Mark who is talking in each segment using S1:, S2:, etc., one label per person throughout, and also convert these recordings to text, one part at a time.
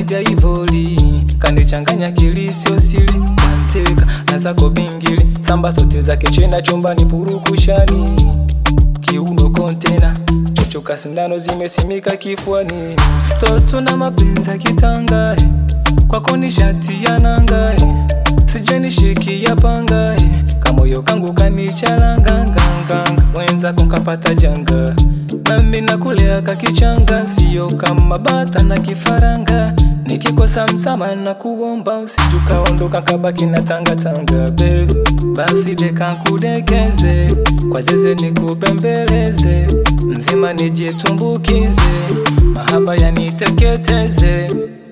S1: zaidi ya ivoli kanichanganya kilisio sili manteka na zako bingili samba sote zake chena chumbani purukushani kiuno kontena chochoka sindano zimesimika kifuani toto na mapenzi ya kitangae kwako ni shati ya nangae sijanishikia pangae kamoyo kangu kanichalanganganganga mwenzako nkapata janga nami nakulea kakichanga sio kama bata na kifaranga nikikosa msama na kuomba usijukaondoka kabaki na tangatanga bebe basi dekankudekeze kwa zeze nikubembeleze mzima nijitumbukize mahaba yaniteketeze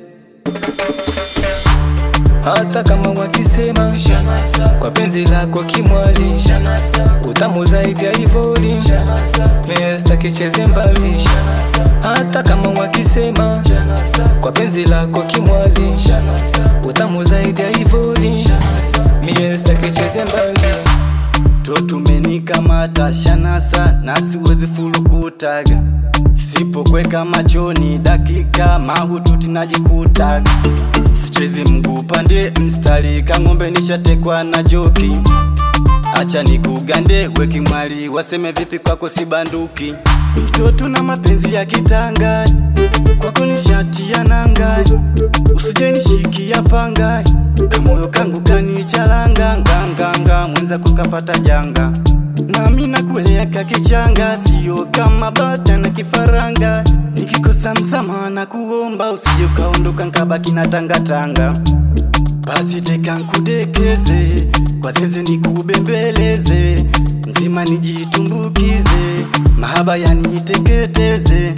S1: hata kama wakisema Shanasa. kwa penzi lako kimwali Shanasa. utamu zaidi ya ivoli mesta kicheze mbali Shanasa. hata kama wakisema Shanasa. kwa penzi lako kimwali Shanasa. utamu zaidi ya ivoli miesta kicheze mbali
S2: totumenikamata shanasa na siwezi fulukutaga sipokweka machoni dakika mahututi najikutaga sichezi mguu pande mstari kang'ombe nishatekwa na joki acha nikugande weki mwali waseme vipi kwako sibanduki mtoto na mapenzi ya kitanga kwako ni shati ya nanga usije nishikia panga kamoyo kangu kanichalanga nganganga mwenza kukapata janga nami nakueleka kichanga sio kama bata na kifaranga nikikosa msamaha na kuomba usije ukaondoka nkabaki na tangatanga basi teka nkudekeze kwa zeze nikubembeleze mzima nijitumbukize mahaba yaniteketeze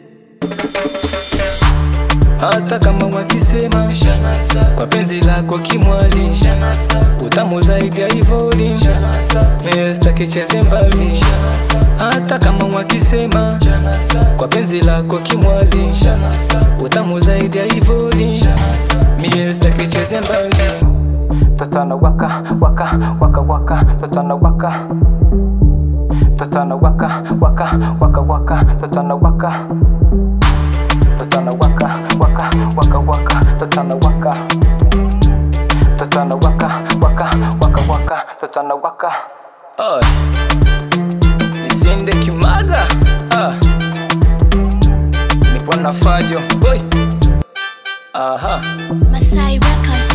S1: hata kama wakisema Shanasa. kwa penzi lako kimwali Shanasa. utamu zaidi ya ivoli mesta kicheze mbali Shanasa. hata kama wakisema Shanasa. kwa penzi lako kimwali Shanasa. utamu zaidi ya ivoli miesta kicheze mbali totana waka waka waka waka totana waka totana waka waka waka waka totana waka totana waka waka waka waka totana waka totana waka waka waka waka totana waka Oi. nisinde kimaga ah. nipo na fajo boy aha
S3: Masai Records.